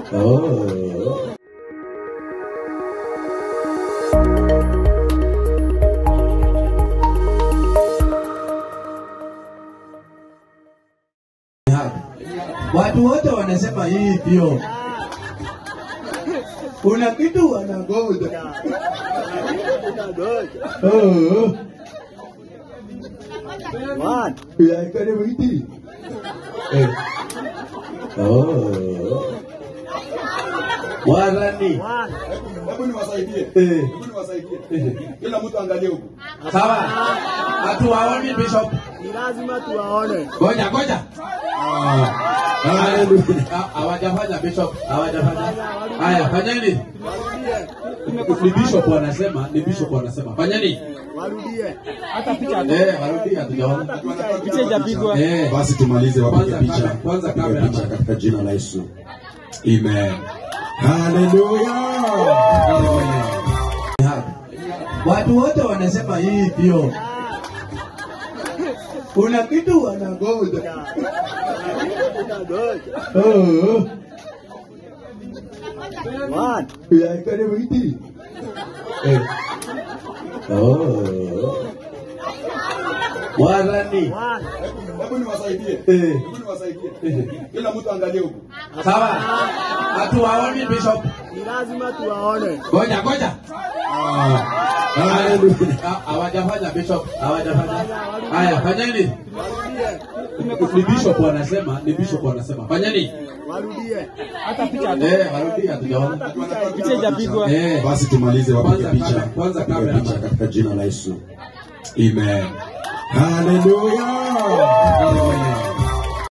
Oh. Watu wote wanasema hivyo. Kuna kitu wanangoja. Oh. Ya, karibu hiti. Eh. Oh. Warani. Hebu niwasaidie. Eh. Hebu niwasaidie. Kila mtu angalie huku. Sawa. Hatuwaoni Bishop. Ni lazima tuwaone. Ngoja ngoja. Hallelujah. Hawajafanya Bishop. Hawajafanya. Haya, fanyeni. Ni Bishop wanasema, ni Bishop wanasema. Fanyeni. Warudie. Eh, warudi hatujaona. Picha ijapigwa. Eh. Basi tumalize wapige Kwanza picha. kamera, kwanza Wapige kamera. picha katika jina la Yesu. Amen. Hallelujah. Watu wote wanasema hivyo. Kuna kitu wanangoja. Oh. Ya, karibu hiti. Eh. Oh. Warani. Hebu niwasaidie. Eh. Hebu niwasaidie. Kila mtu angalie huku. Sawa. Hatuwaoni Bishop. Ni lazima tuwaone. Ngoja ngoja. Hallelujah. Hawajafanya Bishop. Hawajafanya. Haya, fanyeni. Ni Bishop wanasema, ni Bishop wanasema. Fanyeni. Warudie. Eh, warudi hatujaona. Picha ijapigwa. Eh. Basi tumalize wapige Kwanza picha. kamera, kwanza Wapige kamera. picha katika jina la Yesu. Amen. Hallelujah.